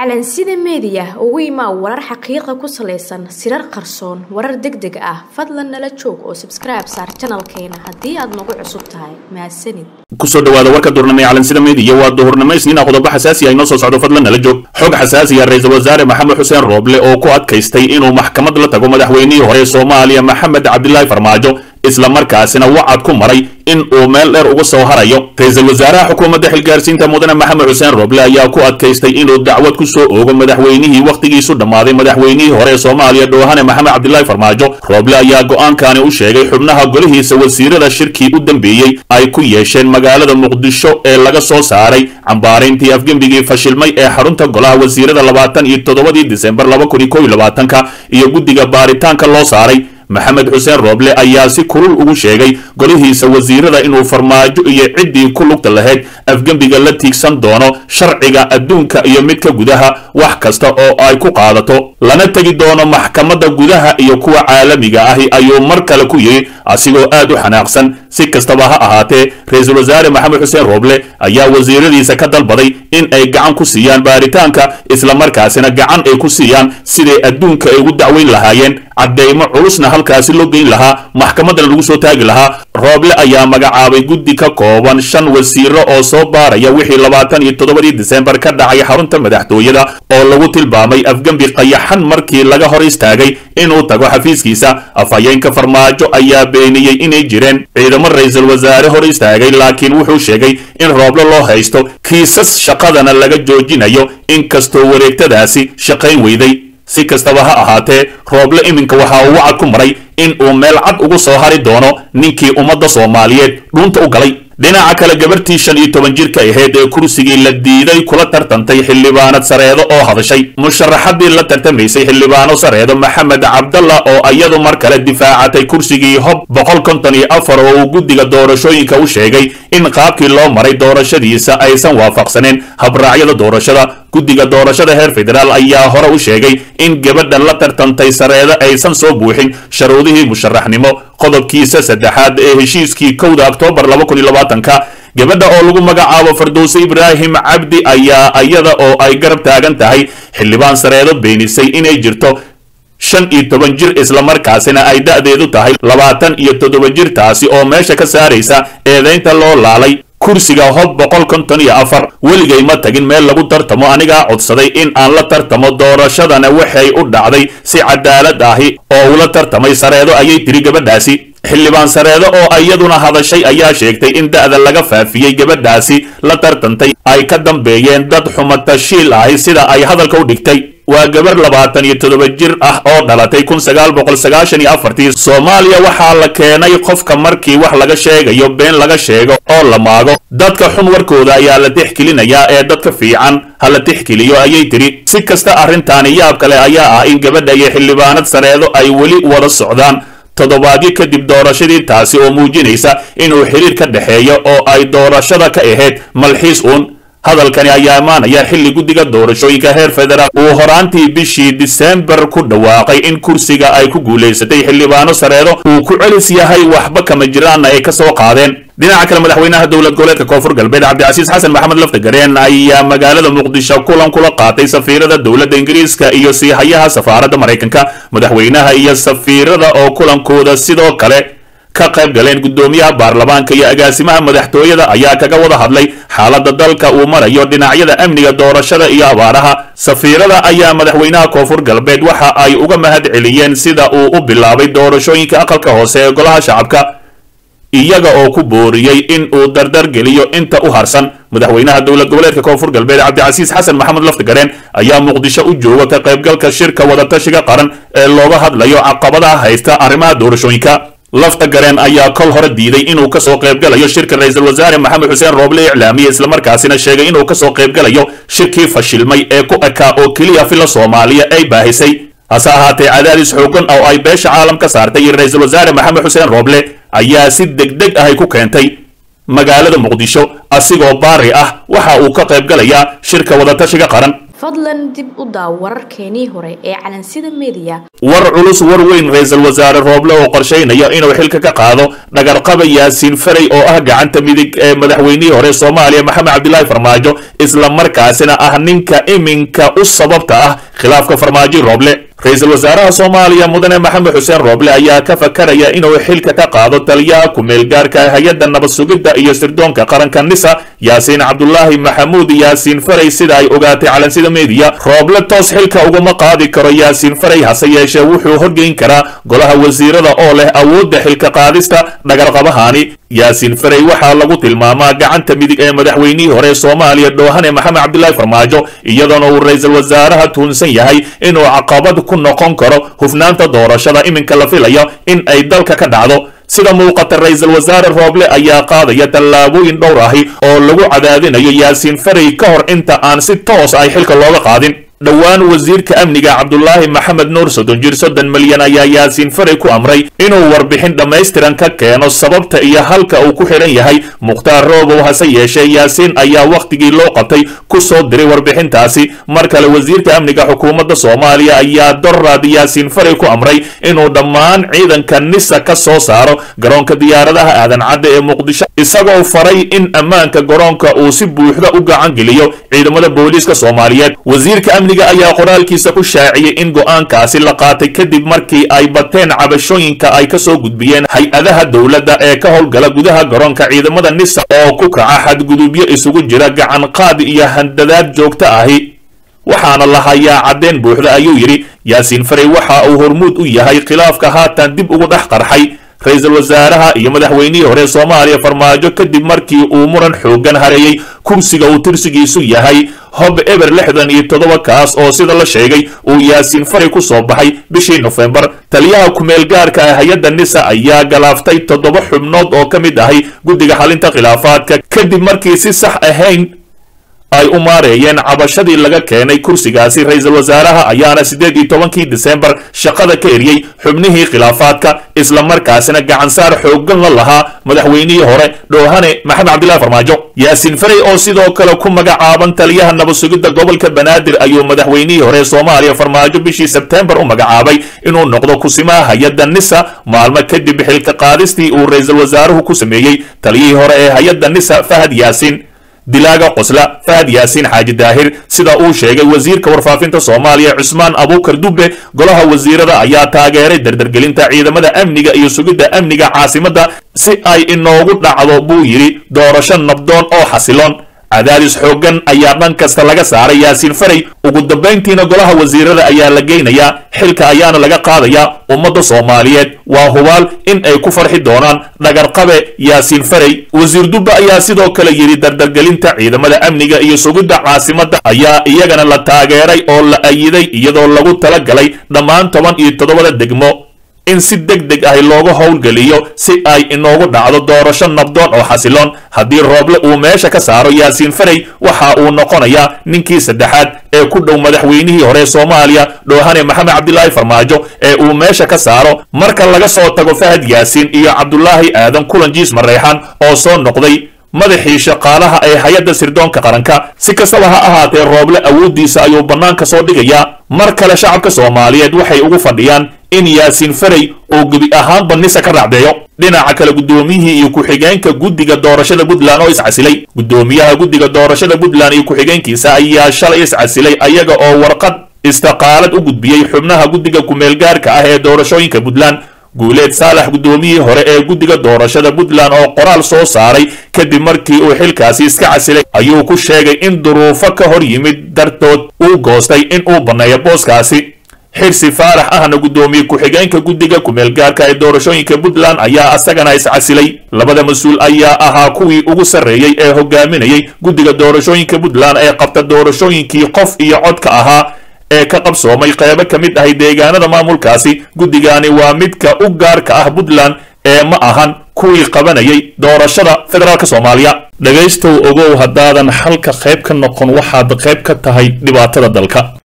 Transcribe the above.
calansida meediya ugu imaa warar xaqiiqa ku salaysan sirar qarsoon warar deg deg ah fadlan nala joog oo sabskribe saar janalkeena haddii aad nagu cusub tahay mahadsanid kusoo dhawaada warka duurnimo ee calansida meediya waa duhurnimo isniina qodobo xasaasi ah inoo soo socdo fadlan nala joog xog xasaasiya ra-iisul wasaare maxamed xuseen rooble oo ku adkaystay inuu maxkamad la tago madaxweynihii hore ee soomaaliya maxamed cabdilaahi farmaajo isla markaasina wacad ku maray in uu meel dheer uga soo harayo ra-iisul wasaaraha xukuumadda xilgaarsiinta mudane maxamed xuseen rooble ayaa ku adkaystay inuu dacwad ku soo oogo madaxweynihii wakhtigiisu dhammaaday madaxweynihii hore ee soomaaliya dhoohane maxamed cabdilaahi farmaajo rooble ayaa go'aankani u sheegay xubnaha golihiisa wasiirada shirkii u dambeeyey ay ku yeesheen magaalada muqdisho ee laga soo saaray cambaarayntii afgembigii fashilmay ee xarunta golaha wasiirada labaatan iyo toddobadii disembar laba kun iyo kow iyo labaatanka iyo guddiga baaritaanka loo saaray maxamed xuseen rooble ayaa si kulul ugu sheegay golihiisa wasiirada inuu farmaajo iyo ciddii ku lugta lahayd afgembiga la tiigsan doono sharciga adduunka iyo midka gudaha wax kasta oo ay ku qaadato lana tegi doono maxkamadda gudaha iyo kuwa caalamiga ahi ayuu mar kale ku yidhi asigoo aad u xanaaqsan si kastaba ha ahaatee ra-iisul wasaare maxamed xuseen rooble ayaa wasiiradiisa ka dalbaday in ay gacan ku siiyaan baaritaanka islamarkaasina gacan ay ku siiyaan siday adduunka ay ugu dacweyn lahaayeen caddeymo culusna halkaasi loo geyn lahaa maxkamaddana lagu soo taagi lahaa rooble ayaa magacaabay guddi ka kooban shan wasiiro oo soo baaraya wixii labaatan iyo toddobadii disembar ka dhacay xarunta madaxtooyada oo lagu tilmaamay afgembi qayaxan markii laga hor istaagay inuu tago xafiiskiisa afhayeenka farmaajo ayaa beeniyey inay jireen ciidamo ra-iisul wasaare hor istaagay laakiin wuxuu sheegay in rooble loo haysto kiisas shaqadana laga joojinayo inkastoo wareegtadaasi shaqayn weyday si kastaba ha ahaatee rooble iminka waxa uu wacad ku maray in uu meel cad ugu soo hari doono ninkii ummadda soomaaliyeed dhuunta u galay dhinaca kale gabartii shan iyo toban jirka ahayd ee kursigii la diiday kula tartantay xildhibaanad sareedo oo hadashay musharaxadii la tartamaysay xildhibaano sareedo maxamed cabdalla oo iyadu mar kale difaacatay kursigii hob boqol konton iyo afar oo uu guddiga doorashooyinka u sheegay in qaabkii loo maray doorashadiisa aysan waafaqsaneen habraacyada doorashada guddiga doorashada heer federaal ayaa hore u sheegay in gabadhan la tartantay sareedo aysan soo buuxin sharuudihii musharaxnimo qodobkiisa saddexaad ee heshiiskii kowda oktoobar laba kun iyo labaatanka gabadha oo lagu magacaabo fardowse ibraahim cabdi ayaa iyada oo ay garab taagan tahay xildhibaan sareedo beenisay inay jirto shan iyo toban jir islamarkaasina ay da'deedu tahay labaatan iyo toddoba jir taasi oo meesha ka saaraysa eedaynta loo laalay kursiga hob boqol konton iyo afar weligay ma tagin meel lagu tartamo anigaa codsaday in aan la tartamo doorashadana waxay u dhacday si cadaalad ahi oo ula tartamay sareedo ayay tiri gabadhaasi xildhibaan sareedo oo iyaduna hadashay ayaa sheegtay in da'da laga faafiyey gabadhaasi la tartantay ay ka dambeeyeen dad xumatashiil ahi sida ay hadalka u dhigtay waa gabar labaatan iyo toddoba jir ah oo dhalatay kun sagaal boqol sagaashan iyo afartii soomaaliya waxaa la keenay qofka markii wax laga sheegayo been laga sheego oo la maago dadka xun warkooda ayaa la tixgelinayaa ee dadka fiican ha la tixgeliyo ayay tiri si kasta arrintaani yaab kale ayaa ah in gabadha iyo xildhibaanad sareedo ay weli wada socdaan toddobaadyo kadib doorashadii taasi oo muujinaysa inuu xiriir ka dhexeeyo oo ay doorashada ka ahayd malxiis uun hadalkani ayaa imaanaya xilli guddiga doorashooyinka heer federaal uu horaantii bishii disembar ku dhawaaqay in kursiga ay ku guulaysatay xildhibaano sareedo uu ku celis yahay waxba kama jiraanna ay ka soo qaadeen dhinaca kale madaxweynaha dowlad goboleedka koonfur galbeed cabdicasiis xasan maxamed laftagareen ayaa magaalada muqdisho kulan kula qaatay safiirada dowladda ingiriiska iyo siihayaha safaaradda maraykanka madaxweynaha iyo safiirada oo kulankooda sidoo kale ka qayb galeen guddoomiyaha baarlamaanka iyo agaasimaha madaxtooyada ayaa kaga wada hadlay xaaladda dalka uu marayo dhinacyada amniga doorashada iyo abaaraha safiirada ayaa madaxweynaha koonfur galbeed waxa ay uga mahad celiyeen sida uu u bilaabay doorashooyinka aqalka hoose ee golaha shacabka iyaga oo ku booriyey in uu dardar geliyo inta u harsan madaxweynaha dowlad goboleedka koonfur galbeed cabdicasiis xasan maxamed laftigareen ayaa muqdisho u jooga ka qaybgalka shirka wadatashiga qaran ee looga hadlayo caqabadaha haysta arrimaha doorashooyinka lafta gareen ayaa kol hore diiday inuu kasoo qaybgalayo shirka ra-iisul wasaare maxamed xuseen rooble iclaamiye islamarkaasina sheegay inuu kasoo qaybgalayo shirkii fashilmay ee ku ekaa oo keliya fila soomaaliya ay baahisay hase ahaatee cadaadis xoogan oo ay beesha caalam ka saartay iyo ra-iisul wasaare maxamed xuseen rooble ayaa si degdeg ahay ku keentay magaalada muqdisho asigoo baari ah waxa uu ka qaybgalayaa shirka wadatashiga qaran fadlan dib u daaw wararkeenii hore ee calansida meediya war culus war weyn ra-iisul wasaare rooble oo qorshaynaya inuu xilka ka qaado dhagarqaba yaasiin farey oo ah gacanta midig ee madaxweynihii hore soomaaliya maxamed cabdilaahi farmaajo isla markaasina ah ninka iminka u sababta ah khilaafka farmaajo rooble ra-iisul wasaaraha soomaaliya mudane maxamed xuseen rooble ayaa ka fakaraya inuu xilka ka qaado taliyaha ku-meelgaarka hay-adda nabad sugidda iyo sirdoonka qaranka nisa yaasiin cabdulaahi maxamuud yaasiin farey sida ay ogaatay calansida meediya rooble toos xilka uguma qaadi karo yaasiin farey hase yeeshee wuxuu horgeyn karaa golaha wasiirada oo leh awoodda xilka qaadista dhagarqabahani yaasiin farey waxaa lagu tilmaamaa gacanta midig ee madaxweynihii hore soomaaliya dhoohane maxamed cabdilaahi farmaajo iyadoona uu ra-iisul wasaaraha tuunsan yahay inuu caqabad ku noqon karo hufnaanta doorashada iminka la filayo in ay dalka ka dhacdo sida muuqata ra-iisul wasaare rooble ayaa qaadaya tallaabooyin dhowr ahi oo lagu cadaadinayo yaasiin farey ka hor inta aan si toos ay xilka looga qaadin dhowaan wasiirka amniga cabdulaahi maxamed nuur soddon jir soddon milyan ayaa yaasiin farey ku amray inuu warbixin dhammaystiran ka keeno sababta iyo halka uu ku xidhan yahay mukhtaar roobow hase yeeshee yaasiin ayaa wakhtigii loo qabtay ku soo diray warbixintaasi mar kale wasiirka amniga xukuumadda soomaaliya ayaa doraad yaasiin farey ku amray inuu dhammaan ciidanka nisa ka soo saaro garoonka diyaaradaha aadan cadde ee muqdisho isagoo faray in ammaanka garoonka uu si buuxda u gacan geliyo ciidamada booliiska soomaaliyeed wasiirka amniga ayaa qoraalkiisa ku shaaciyey in go'aankaasi la qaatay kadib markii ay bateen cabashooyinka ay ka soo gudbiyeen hay-adaha dowladda ee ka howlgala gudaha garoonka ciidamada nisa oo ku kaca xadgudubyo isugu jira gacan qaadi iyo handadaad joogto ahi waxaana la hayaa caddeen buuxda ayuu yidhi yaasiin farey waxa uu hormuud u yahay khilaafka haatan dib ugu dhex qarxay ra-iisul wasaaraha iyo madaxweynihii hore soomaaliya farmaajo kadib markii uu muran xooggan hareeyey kursiga uu tirsigiisu yahay hob eber lixdan iyo toddoba kaas oo sida la sheegay uu yaasiin farey ku soo baxay bishii nofembar taliyaha ku-meelgaarka ah hay-adda nisa ayaa galaaftay toddoba xubnood oo ka mid ahay guddiga xalinta khilaafaadka kadib markii si sax ahayn ay u maareeyeen cabashadii laga keenay kursigaasi ra-iisul wasaaraha ayaana siddeed iyo tobankii disembar shaqada ka eriyey xubnihii khilaafaadka isla markaasina gacansaar xooggan la lahaa madaxweynihii hore dhoohane maxamed cabdillahi farmaajo yaasiin farey oo sidoo kale ku magacaaban taliyaha nabad sugidda gobolka banaadir ayuu madaxweynihii hore soomaaliya farmaajo bishii sebteembar u magacaabay inuu noqdo kusimaha hay-adda nisa maalmo kadib xilka qaadistii uu ra-iisul wasaaruhu ku sameeyey taliyihii hore ee hay-adda nisa fahad yaasiin dilaaga qosla fahad yaasiin xaaji daahir sida uu sheegay wasiirka warfaafinta soomaaliya cusmaan abuukar dubbe golaha wasiirada ayaa taageeray dardargelinta ciidamada amniga iyo sugidda amniga caasimadda si ay inoogu dhacdo buu yidhi doorasho nabdoon oo xasiloon cadaadis xooggan ayaa dhan kasta laga saaray yaasiin farey ugu dambayntiina golaha wasiirada ayaa la geynayaa xilka ayaana laga qaadayaa ummadda soomaaliyeed waa hubaal in ay ku farxi doonaan dhagarqabe yaasiin farey wasiir dubbe ayaa sidoo kale yidhi dardargelinta ciidamada amniga iyo sugidda caasimadda ayaa iyagana la taageeray oo la ayiday iyadoo lagu tala galay dhammaan toban iyo toddobada degmo in si deg deg ah looga howlgeliyo si ay inoogu dhacdo doorasho nabdoon oo xasiloon haddii rooble uu meesha ka saaro yaasiin farey waxa uu noqonayaa ninkii saddexaad ee ku dhow madaxweynihii hore soomaaliya dhoohane maxamed cabdilaahi farmaajo ee uu meesha ka saaro marka laga soo tago fahad yaasiin iyo cabdulaahi aadan kulanjiis mareexan oo soo noqday madaxii shaqaalaha ee hay-adda sirdoonka qaranka si kastaba ha ahaatee rooble awooddiisa ayuu bannaanka soo dhigayaa mar kale shacabka soomaaliyeed waxay ugu fadhiyaan in yaasiin farey uu gebi ahaanba nisa ka raacdeeyo dhinaca kale guddoomiyihii iyo ku-xigeenka guddiga doorashada puntland oo iscasilay guddoomiyaha guddiga doorashada puntland iyo ku-xigeenkiisa ayaa shalay iscasilay ayaga oo warqad istaqaalad u gudbiyey xubnaha guddiga ku-meelgaarka ah ee doorashooyinka puntland guuleed saalax guddoomiyihii hore ee guddiga doorashada puntland oo qoraal soo saaray kadib markii uu xilkaasi iska casilay ayuu ku sheegay in duruufo ka hor yimid dartood uu goostay in uu banneeyo booskaasi xirsi faarax ahna guddoomiye ku-xigeenka guddiga ku-meelgaarka ee doorashooyinka puntland ayaa asagana iscasilay labada mas-uul ayaa ahaa kuwii ugu sarreeyey ee hogaaminayay guddiga doorashooyinka puntland ee qabta doorashooyinkii qof iyo codka ahaa ee ka qabsoomay qeybo ka mid ahay deegaanada maamulkaasi guddigani waa midka u gaarka ah puntland ee ma ahan kuwii qabanayay doorashada federaalk soomaaliya dhegaystow ogow haddaadan xalka qayb ka noqon waxaad qayb ka tahay dhibaatada dalka